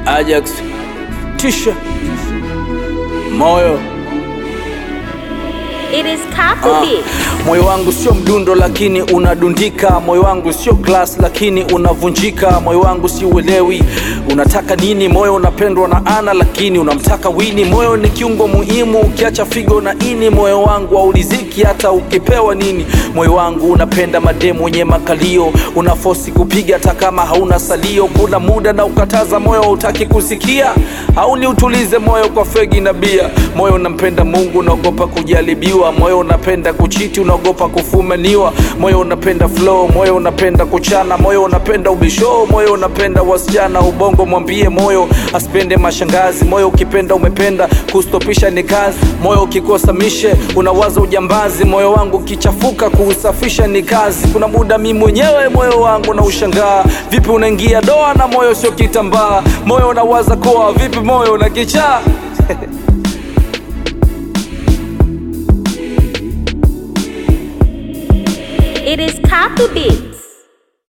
Ajax, Tisha, Moyo. It is Kaku Ah, Beat. moyo wangu sio mdundo lakini unadundika, moyo wangu sio glass lakini unavunjika, moyo wangu si uelewi unataka nini, moyo unapendwa na ana lakini unamtaka wini, moyo ni kiungo muhimu, ukiacha figo na ini, moyo wangu hauliziki hata ukipewa nini, moyo wangu unapenda mademu wenye makalio, unafosi kupiga hata kama hauna salio, kuna muda na ukataza moyo hautaki kusikia, au ni utulize moyo kwa fegi na bia, moyo unampenda Mungu unaogopa kujaribiwa, moyo unapenda kuchiti unaogopa kufumaniwa, moyo unapenda flow, moyo unapenda kuchana, moyo unapenda ubisho, moyo unapenda wasichana, ubongo mwambie moyo asipende mashangazi, moyo ukipenda umependa, kustopisha ni kazi, moyo ukikosa mishe unawaza ujambazi, moyo wangu ukichafuka kuusafisha ni kazi. Kuna muda mi mwenyewe moyo wangu na ushangaa, vipi unaingia doa na moyo sio kitambaa, moyo unawaza koa, vipi moyo na kichaa It is Kaku Beat.